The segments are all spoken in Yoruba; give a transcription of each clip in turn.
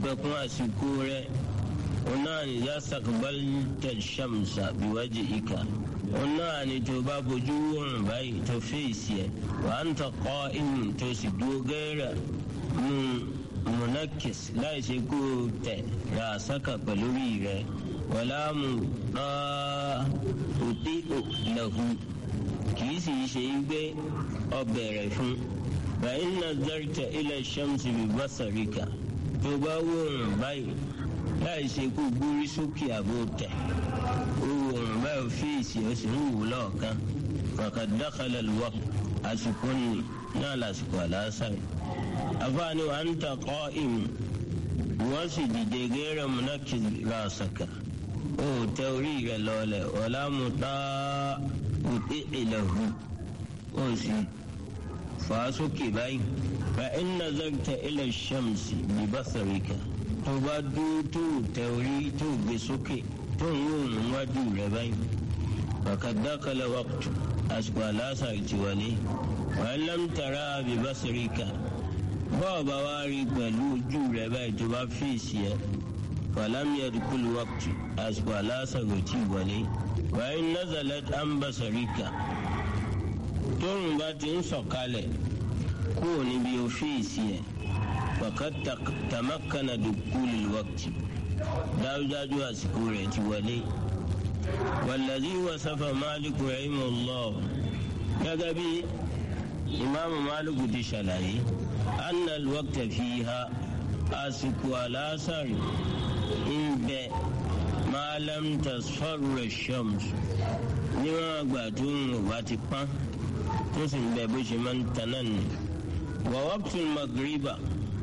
pẹ̀kún àsìkò rẹ̀ ọ̀nà ni yá sàkbálítà ṣàmùsà bíwájú ìka ọ̀nà ni tó bá bójú wọ̀rùn báyìí tó fèsì ẹ̀ wà á ń tọkọ ìmù tó sì dúró gẹ́rẹ́ nù munakis láì ṣe kó tẹ̀ ra sàkà pẹ̀lú rí rẹ̀ wàlá mu náà òtí òlàhù kìí sì ṣe gbé ọbẹ̀ rẹ̀ fún bàyìn náà dárítà ilẹ̀ ṣàmùsì bí bàṣàríkà tó bá wọ̀rùn báyìí láì ṣe kó gbórí sókè àbò tẹ̀ owó ọ̀rùn báyìí fèsì ó sì ń wù lọ́ọ̀kan kàkà dákàlẹ̀ lọ́wọ́ àsìkò ní náà lásìkò àlàásàrì àfààní wa ń takọ́ ìmù wọ́n sì dìde gẹ́rẹ́ múnákì ràṣàkà ó tẹ orí rẹ̀ lọ́lẹ̀ ọ̀làmú tá òtí ìlẹ̀hù ó sì fà á sókè báyìí fa iná zagta ilẹ̀ ṣàmùsì bí basarika tó bá dúró tó tẹ orí tó gbé sókè tó ń wò níwájú rẹ̀ báyìí fàkàdákàlẹ̀ wàkùtù àsìkò àlàásà ti wọlé wàá lámtara bí basarika bọ́ọ̀bá wa rí pẹ̀lú ojú rẹ̀ báyìí tó bá fèsì ẹ̀ fàlámìyàdì kúlù wákùtù àsìkò aláṣàgò tí wọlé wàá nazalat ambasarika tóun bá ti ń sọ̀kalẹ̀ kúrò níbi òfèsì ẹ̀ fàkàt tamakana dùkúlù wákùtù dájúdájú àsìkò rẹ̀ ti wọlé wàlàdí wasafa máàlìkù rahimahullah gẹ́gẹ́ bí ìmáàmù máàlìkù ti ṣàlàyé. أن الوقت فيها أسك الأثر إن ما لم تصفر الشمس níwọ̀n àgbà tó ń wà ti pọ́n tó sì ń bẹ bó ṣe máa ń taná ni. wà waqtul magriba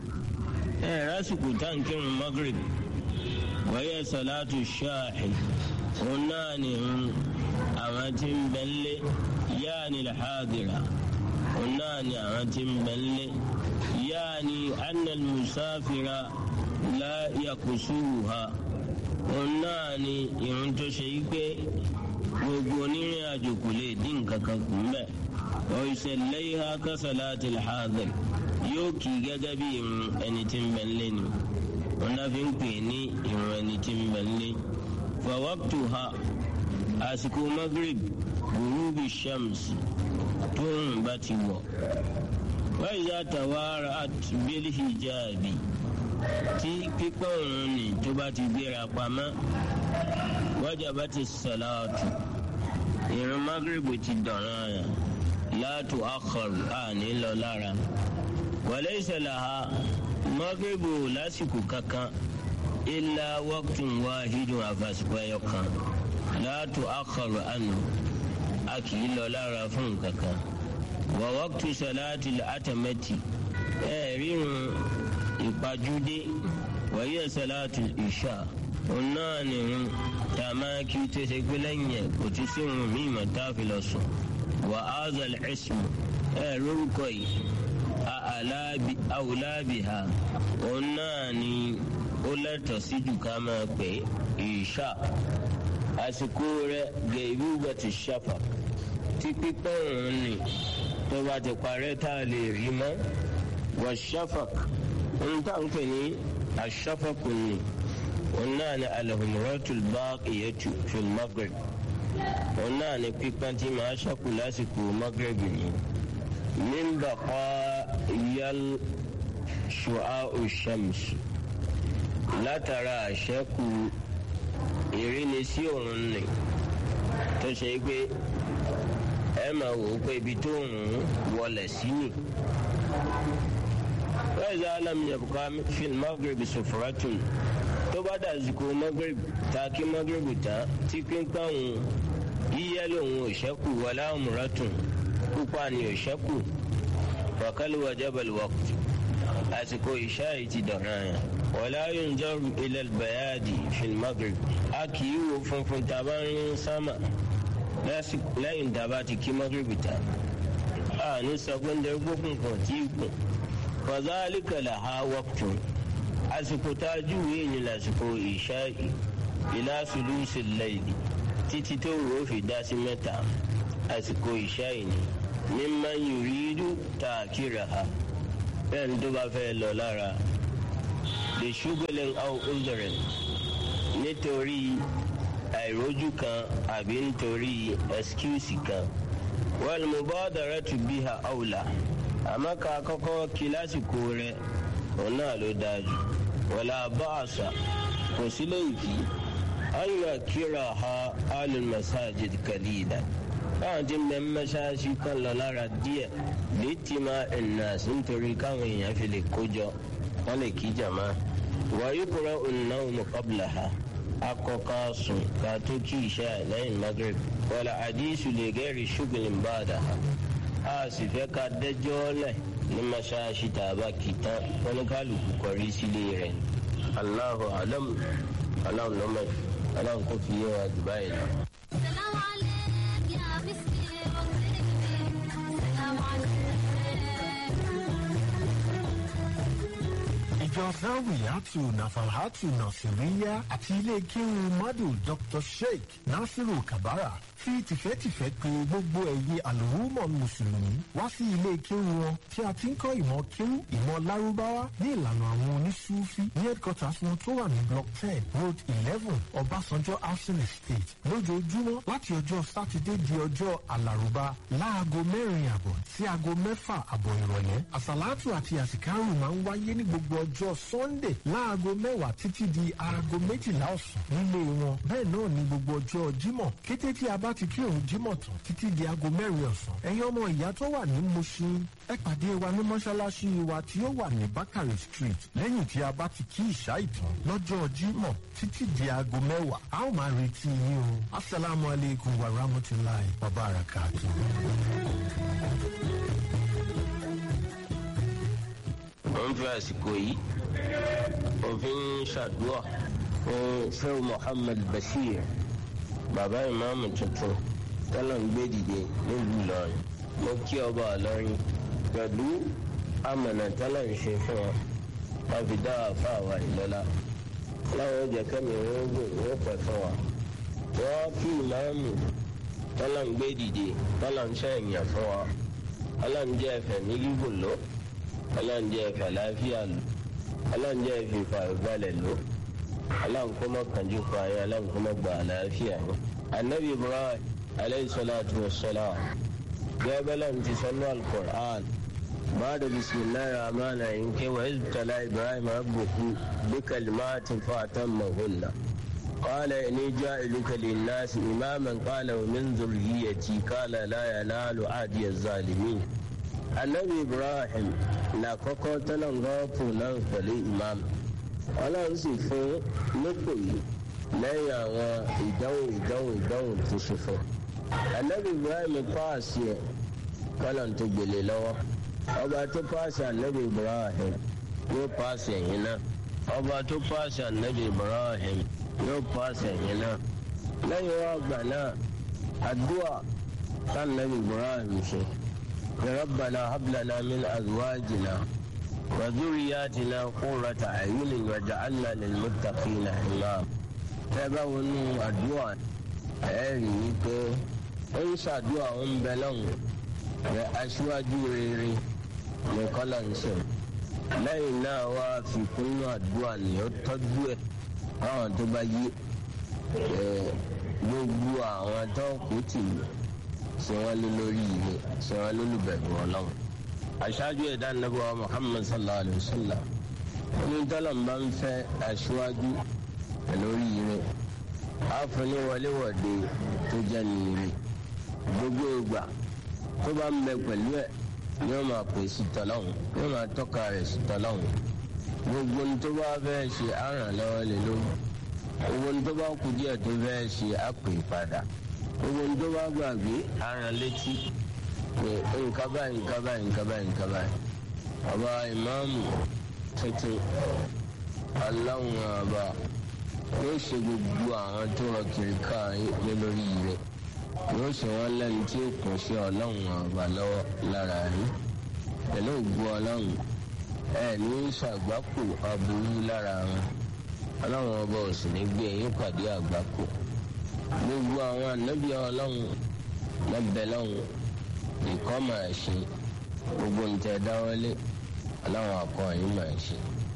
ẹ rásìkò táǹkìrún magrib wáyé salatu ṣáàḥì òun náà ni àwọn tí ń bẹ lé yáà ní làhádìrà òun náà ni àwọn tí ń bẹ lé. يعني أن المسافر لا يقصوها onáàni ìrun tó ṣe yí pé gbogbo onírìn àjò kò lè dín nǹkan kan kù mbẹ ọ̀ìṣẹ̀lẹ̀ ìhà kásálàtì làhàdìr yóò kì í gẹ́gẹ́ bí ìrun ẹni tí ń bẹ ń lé ni wọn náà fi ń pè ní ìrun ẹni tí ń bẹ ń lé fàwọ́pùtù ha àsìkò magrib gurubi shams tó ń bá ti wọ̀ wáyà tàwárà àtúbílì hijabi tí pípọ̀ òun ni tó bá ti gbéra pamọ́ wájàbá ti sàlátù ìrun magrebu ti dọ̀ràn yà látò akọrù àní lọ lára wàlẹ́ ìṣẹ̀lẹ̀ ha magrebu lásìkò kankan ilà wọ́kùtùn wáhídùn àfàsìkò ẹyọ kan látò akọrù àná a kì í lọ lára fún kankan wà wọ́kùtù sàlátì àtàmẹ́tì ẹ̀ẹ́rìrun ìpàjúdé wàyí sàlátì ìṣà òun náà nìrun tá a máa kí tó ṣe pé lẹ́yìn ẹ̀ kò tún sí irun míì mọ̀ tá a fi lọ sùn wà á zàlẹ̀ ẹ̀sùn ẹ̀ lórúkọ yìí àwùlábìhà òun náà ni ó lẹ́tọ̀ọ́ sí jù ká máa pè ìṣà àsìkò rẹ̀ gẹ̀ẹ́bù bàtì ṣàfà tí pípọ̀ òun ni tó bá ti parẹ́ tá a lè rí mọ́ wà ṣàfàk ohun tá à ń pè ní àṣàfàkù ni òun náà ni alahumratul baqiyatu fil maghrib òun náà ni pípọ́n tí màá ṣàkù lásìkò maghrib ni min baqayal shu'a'u shams látara àṣẹ́kù ìrínisí òun ni tó ṣe pé ẹ máa wò ó pé ibi tó ń wọlé sí ni. وإذا لم يبقى في المغرب سفرة tó bá dàsìkò magreb ta kí magreb ta tí pínpín òun yíyẹ lòun ò ṣẹ́kù wọlé àmúratùn pupa ni ò ṣẹ́kù wàkàlù wàjábàlì wàkùtù àsìkò ìṣá yìí ti dọ̀ràn yẹn wọlé ayélujára ilẹ̀ bayadi fil magreb a kì í wo funfun tá a bá ń sámà lẹ́yìn tá a bá ti kí magreb ta a ní sọ pé ń dẹ́rù gbókùn kan tí ì kùn fàzálìkà làhá wọ́pùtù àsìkò tá a júwèé ní lásìkò ìṣáì ìlà sùlùsì lẹ́yìn títí tó rò ó fi dá sí mẹ́ta àsìkò ìṣáì ni mímá yùrídù tá a kíra ha bẹ́ẹ̀ ni tó bá fẹ́ lọ lára lè ṣúgbẹ́lẹ̀ aw udhrin nítorí àìrójú kan àbí nítorí ẹskíùsì kan wal mubadaratu biha awla àmọ́ ká kọ́kọ́ kí lásìkò rẹ̀ òun náà ló dájú wala ba'sa kò sí léèkì ayọ̀ kíra ha alul masajid kalila báwọn ti mẹ mẹṣáláṣí kan lọ lára díẹ̀ létí máa ẹnà sí nítorí káwọn èèyàn fi lè kójọ wọn lè kí jàmá wàyí kúrẹ ònàwó qablaha akọka sùn ká tó kí ìṣe lẹ́yìn magreb wàlà àdísù lè gẹrì ṣùgbọ́n ba'daha a sì fẹ́ ká dẹ́jọ́ lẹ̀ ní mẹṣáláṣí tàbá kìtàn oníkálukú kọrí sílé rẹ̀ Allahu alam alam lọmọ alam kò fi yé wa dubai lọ. سلام عليك يا مسكين سلام عليك ìjọ zawiyatu nafalhatu nasiriya àti ilé kéwu madu dr sheikh nasiru kabara fi tìfẹ́tìfẹ́ pe gbogbo ẹ̀yin àlùmọ̀ mùsùlùmí wá sí ilé kéwu wọn tí a ti ń kọ́ ìmọ̀ kéwu ìmọ̀ lárúbáwá ní ìlànà àwọn oníṣúfí ní headquarters wọn tó wà ní block ten road eleven ọbásanjọ́ housing estate lójoojúmọ́ láti ọjọ́ sátidé di ọjọ́ àlàrúbá láago mẹ́rin àbọ̀ sí aago mẹ́fà àbọ̀ ìrọ̀lẹ́ àsàlátù àti àsìkárù máa ń wáyé ní gbogbo ọjọ́ sunday láago mẹ́wàá títí di aago méjìlá ọ̀sán nílé wọn bẹ́ẹ̀ náà ní gbogbo ọjọ́ jímọ̀ kété tí a bá ti kí òun jímọ̀ tán títí di aago mẹ́rin ọ̀sán ẹ̀yin ọmọ ìyá tó wà ní mushin ẹ pàdé wa ní mọ́ṣáláṣí wa tí ó wà ní bakari street lẹ́yìn tí a bá ti kí ìṣá ìtàn lọ́jọ́ jímọ̀ títí di aago mẹ́wàá a ó máa retí yín o asalaamu aleykum wa rahmatulahi wa barakatuh. wọ́n fi àsìkò yìí òfin ṣàdúrà fún sẹ́wọ̀n Muhammad Bashir bàbá ìmáàmù tuntun tọ́lọ̀ ń gbé dìde nílùú Ìlọrin mo kí ọba Ìlọrin pẹ̀lú amọ̀nà tọ́lọ̀ ń ṣe fún wọn wọ́n fi dá àfa àwa ìlọ́lá láwọn oúnjẹ kẹ́mi wọ́n gùn wọ́n pẹ̀ fún wa wọ́n kí ìmáàmù tọ́lọ̀ ń gbé dìde tọ́lọ̀ ń ṣe èèyàn fún wa ọlọ́run jẹ́ ẹ̀fẹ̀ ní gígùn lọ ọlọ́run jẹ́ ẹ̀fẹ̀ àlàáfíà lò ọlọ́run jẹ́ ẹ̀fẹ̀ ìfàyọ̀balẹ̀ lò ọlọ́run kó mọ́ kànjú pa ayé ọlọ́run kó mọ́ gba àlàáfíà lò. anabi ibrahim aleyhi salatu wa salam gẹ́gẹ́ bẹ́ẹ̀ ti sọ́nù alukur'an بعد بسم الله الرحمن الرحيم كي وإذ ابتلى إبراهيم ربه بكلمات فأتمهن قال إني جاعلك للناس إماما قال ومن ذريتي قال لا ينال عهدي الظالمين النبي إبراهيم لا كوكو تلنغوفو ننفلي إمام ọlọ́run sì fún nípò yìí lẹ́yìn àwọn ìdánwò ìdánwò ìdánwò tó ṣe fún anabi ibrahim paasi ẹ̀ kọ́lọ̀ tó gbélé lọ́wọ́ ọba tó paasi anabi ibrahim yóò paasi ẹ̀yìn náà ọba tó paasi anabi ibrahim yóò paasi ẹ̀yìn náà lẹ́yìn wá gbà náà àdúrà sanabi ibrahim ṣe rabbana hablana min azwajina. وذرياتنا قرة أعين وجعلنا للمتقين إماما tẹ́bá wọnú àdúrà ẹ rí i pé ó ń ṣàdúrà ó ń bẹ lọ́hùn rẹ aṣíwájú rere ní kọ́lá ń sọ lẹ́yìn náà wá fi kúnnú àdúrà ní ó tọ́jú ẹ̀ báwọn tó bá yí gbogbo àwọn tó kù tì í ṣe wọ́n lé lórí ìwé ṣe wọ́n lólùbẹ̀rù ọlọ́run aṣáájú ẹ̀dá nàbọ̀ muhammad sallallahu alayhi wa sallam ní tọ́lọ̀m bá ń fẹ́ aṣíwájú lórí ire àfúnni wọléwọ̀de tó jẹ́ nìire gbogbo ìgbà tó bá ń bẹ pẹ̀lú ẹ̀ ni wọ́n máa pè sí tọ́lọ́hún ni wọ́n máa tọ́ka rẹ̀ sí tọ́lọ́hún gbogbo ní tó bá fẹ́ ṣe àràn lọ́wọ́ lé lórí gbogbo ní tó bá kú díẹ̀ tó fẹ́ ṣe àpè padà gbogbo ní tó bá gbàgbé àràn létí pé nǹkan báyìí nǹkan báyìí nǹkan báyìí nǹkan báyìí ọba ìmáàmù tuntun aláwọn ọba yóò ṣe gbogbo àwọn tó rọ kiri káàyè lórí rẹ̀ yóò ṣe wọn lẹ́nu tí ó kún sí ọlọ́run ọba lọ́wọ́ lára rí pẹ̀lú ògbó ọlọ́run ẹ ní ṣàgbákò aburú lára wọn ọlọ́run ọba ò sì ní gbé ẹ̀yìn pàdé àgbákò gbogbo àwọn ànábìá ọlọ́run lọ́bẹ̀ lọ́hùn ìkọ́ máa ṣe gbogbo nǹtẹ̀ dáwọ́lé aláwọn akọ yìí máa ṣe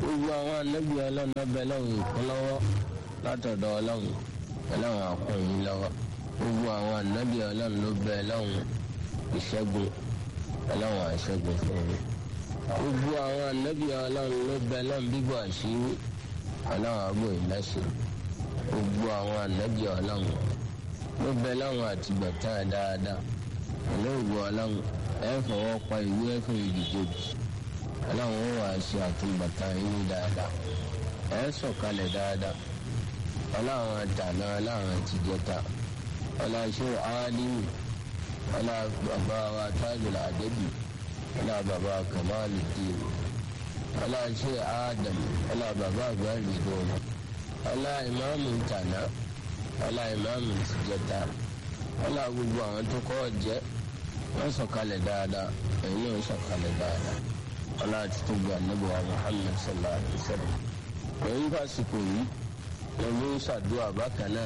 gbogbo àwọn anábì ọlọ́run ọbẹ̀ lọ́hùn ìkúnlọ́wọ́ látọ̀dọ̀ ọlọ́run ọlọ́run àkùnrin lọ́wọ́ gbogbo àwọn anábì ọlọ́run ló bẹ lọ́hùn ìṣẹ́gun ọlọ́run àṣẹ́gun fún mi gbogbo àwọn anábì ọlọ́run ló bẹ lọ́hùn bíbọ̀ àṣírí ọlọ́run àbò ìlẹ́sẹ̀ gbogbo àwọn anábì ọlọ́run ló bẹ lọ́hùn àtìgbọ̀tán dáadáa olóògbé ọlọ́run ẹ fọwọ́ pa ìwé ẹ̀fọ́ ìdìkejì ọlọ́run ó wàá ṣe àtúbọ̀tán yín dáadáa ẹ sọ̀kalẹ̀ dáadáa ọlọ́run àtàná ọlọ́run àtijọ́ta ọlọ́ṣẹ́ áálímù ọlá bàbá wa tájùlá àdébì ọlá bàbá kàmáàlì dìrò ọlọ́ṣẹ́ ádàm ọlá bàbá àgbáyé dòrò ọlá ìmáàmù tàná ọlá ìmáàmù tìjọ́ta ọlá gbogbo àwọn tó kọ́ jẹ́ wọ́n sọ̀kalẹ̀ dáadáa ẹ̀yin náà sọ̀kalẹ̀ dáadáa ọlá àti tó gba níbo wa Muhammad sallallahu alayhi wa sallam lẹ́yìn fásitì yìí lẹ́yìn ń ṣàdúrà bákan náà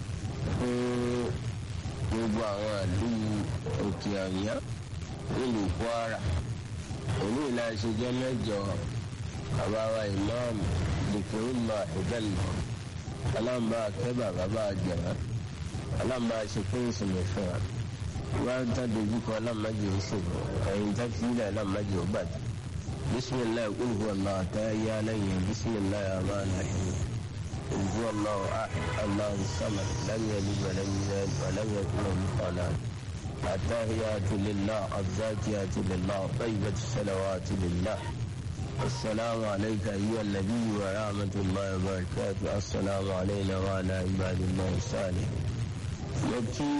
fún gbogbo àwọn àlú òkè àríyá nílùú Kwara òní ìlàṣẹ jẹ́ mẹ́jọ àbáwá ìmáàmù dìkìrìmà ìbẹ̀lẹ̀ aláǹbá akẹ́bà bàbá àjẹrà aláǹbá ṣe fún ìsinmi fún wa wọ́n ta dojúkọ aláǹmájì ìṣòro ẹ̀yìn tá fi ilẹ̀ aláǹmájì ó bàjẹ́ bisimilayi kul huwa allah ta ya lẹ́yìn bisimilayi rahman rahim kul huwa allah ahad allah samad lam yalid wa lam yulad wa lam yakun lahu kufuwan ahad التحيات لله الزاكيات لله طيبة الصلوات لله السلام عليك أيها النبي ورحمة الله وبركاته السلام علينا وعلى عباد الله الصالحين يبكي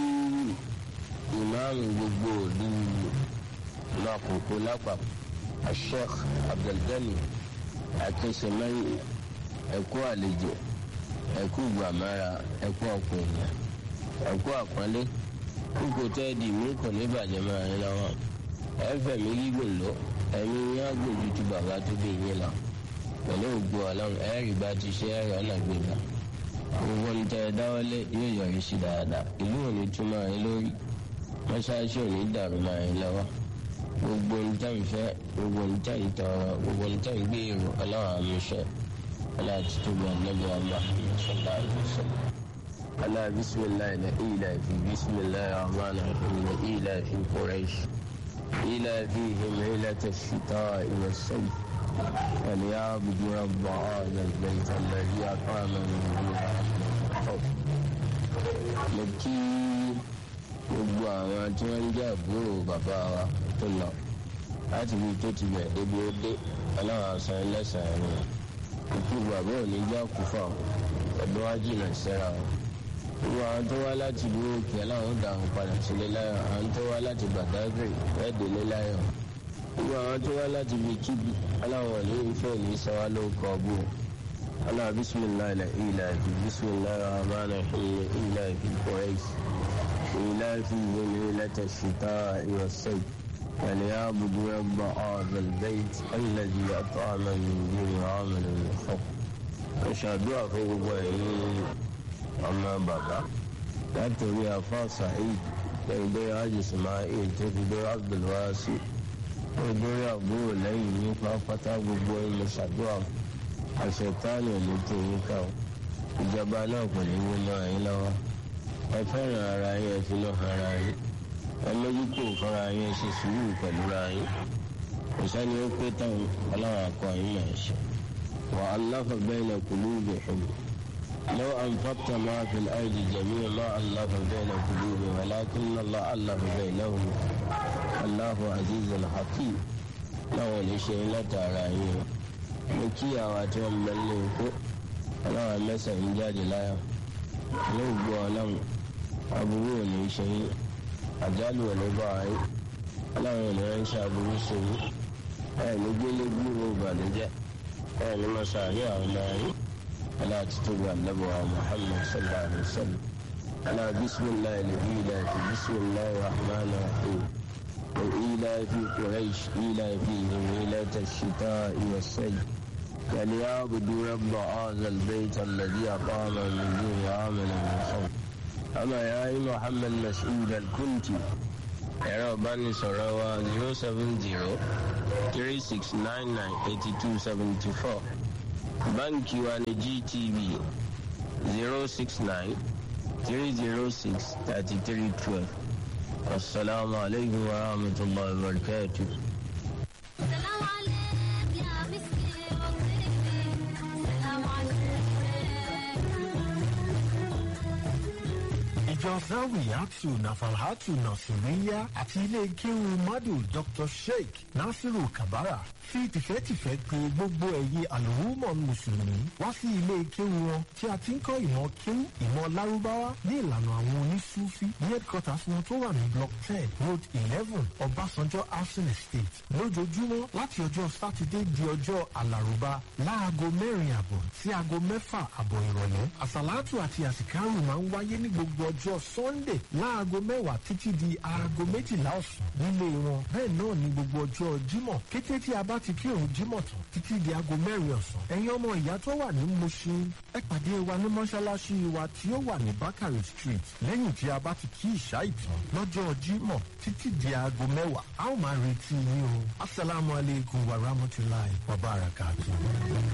إمام gbogbo ìlú lákòókò lápapọ̀ asheikh abdulgani akínṣemẹ́yìn ẹ̀kú àlejò ẹ̀kú gbàmára ẹ̀kú ọ̀pọ̀ èèyàn ẹ̀kú àpọ́nlé kókò tẹ́ẹ̀dì mí kò ní bàjẹ́ máa ń lọ́wọ́ ẹ̀fẹ̀ mi gígùn lọ ẹ̀mí yín á gbòjú ju bàbá tó bí yín lọ pẹ̀lú ògbó ọlọ́run ẹ̀rì bá ti ṣe ẹ̀rọ ọ̀nà gbéra gbogbo ń tẹ dáwọ́lé yóò yọrí sí dáadáa ìlú òní tún máa ń lórí mọ́ṣáláṣí òní dàrú máa ń lọ́wọ́ gbogbo ń tẹ̀ ń fẹ́ gbogbo ń tẹ̀ ń tọrọ gbogbo ń tẹ̀ ń gbé èrò ọlọ́run àmúṣẹ aláàtí tó gbà lọ́gbọ̀ ọmọ ṣọlá ìṣẹ̀lẹ̀. ألا بسم الله إلى في بسم الله الرحمن الرحيم إلى في قريش إلى فيهم ليلة الشتاء والصيف فليعبدوا رب هذا البيت الذي أطعمهم من خوف لكي gbogbo àwọn tí wọ́n ń jẹ́ àbúrò bàbá wa tó lọ láti fi tó ti bẹ̀ débi ó dé ọlọ́run àṣà ẹlẹ́sàn-án rẹ̀ ikú bàbá ò ní já kú fún àwọn ẹ̀dùn wájú náà sẹ́ra wọn gbogbo àwọn tó wá láti ìlú òkè aláwọn dàrún padà sílé láyọ̀ àwọn tó wá láti Badagry ẹ̀ẹ́dẹ̀lé láyọ̀ gbogbo àwọn tó wá láti ibi kíbi aláwọn ní ìfẹ́ ní sọ́wá ló kọ́ bó aláwọ̀ bisimilayi la ilà fi bisimilayi rahman rahim ilà fi Quraysh ilà fi yẹn lẹ́tà ṣìtá ìwọ̀sẹ̀ فليعبدوا رب هذا البيت الذي أطعمهم من جوع وآمنوا من خوف. أشهد أن ọmọ bàbá látòrí afá saheed lẹ́gbẹ́ hajj ismail tó fi dé abdulwasi tó dórí àbúrò lẹ́yìn ní pápátá gbogbo ilẹ̀ ṣàdúrà àṣetánì olùtò yín ká o ìjọba náà kò ní wọnà yín lọ́wọ́ ẹ fẹ́ràn ara yín ẹ fi lọ́ ara yín ẹ mójútó fúnra yín ẹ ṣe sùúrù pẹ̀lú ra yín kò sẹ́ni ó pé táwọn ọlọ́run akọ yín máa ṣe wà á lọ́fọ̀ bẹ́ẹ̀ lọ kùlú ìbẹ̀fẹ̀ لو أنفقت ما في الأرض جميعا ما ألف بين قلوبهم ولكن الله ألف بينهم الله عزيز حكيم láwọn lè ṣe látara yín mo kí àwọn àti wọn mẹ́lẹ́ ikú ọlọ́run mẹ́sàn-án jáde láyọ̀ yóò gbọ́ ọlọ́run aburú ò ní ṣe yín àjálù ò ní bá yín ọlọ́run ò ní ránṣẹ́ aburú ṣe yín ẹ̀ ní gbélé gbúrò ìbànújẹ́ ẹ̀ ní mọ́ṣáárì àwọn ọmọ yín. ألا تتبع النبوة محمد صلى الله عليه وسلم ألا بسم الله الإله بسم الله الرحمن الرحيم وإلى في قريش إلى فيهم ليلة الشتاء والصيف فليعبدوا رب هذا البيت الذي أقام من دون عامل من خوف أما يا محمد مسعود الكنت ẹ̀rọ ìbánisọ̀rọ̀ wa zero seven zero three six nine nine eighty two seventy four báńkì wa ní gtb zero six nine three zero six thirty three twelve asalaamualeykum wa rahmatulahi wa barakatuh. سلام عليك يا مسكين وطيبي سلام عليك ìjọ zawiyatu nafalhatu nasiriya àti ilé kéwu madu dr sheikh nasiru kabara fi tìfẹ́tìfẹ́ pe gbogbo ẹ̀yin àlùmọ́ mùsùlùmí wá sí ilé kéwu wọn tí a ti ń kọ́ ìmọ̀ kéwu ìmọ̀ lárúbáwá ní ìlànà àwọn onísúfí ní headquarters wọn tó wà ní block ten road eleven ọbásanjọ́ housing estate lójoojúmọ́ láti ọjọ́ sátidé di ọjọ́ alárùbá láago mẹ́rin àbọ̀ sí aago mẹ́fà àbọ̀ ìrọ̀lẹ́ àsàlátù àti àsìkárù máa ń wáyé ní gbogbo ọjọ́ sunday láago mẹ́wàá títí di aago méjìlá ọ̀sán nílé wọn bẹ́ẹ̀ náà ní gbogbo ọjọ́ jímọ̀ kété tí a bá ti kírun jímọ̀ tán títí di aago mẹ́rin ọ̀sán ẹ̀yin ọmọ ìyá tó wà ní mushin ẹ pàdé wa ní mọ́ṣáláṣí wa tí ó wà ní bakari street lẹ́yìn tí a bá ti kí ìṣá ìtàn lọ́jọ́ jímọ̀ títí di aago mẹ́wàá a ó máa retí yín o asalaamualeykum wa rahmatulahi wa barakatuh.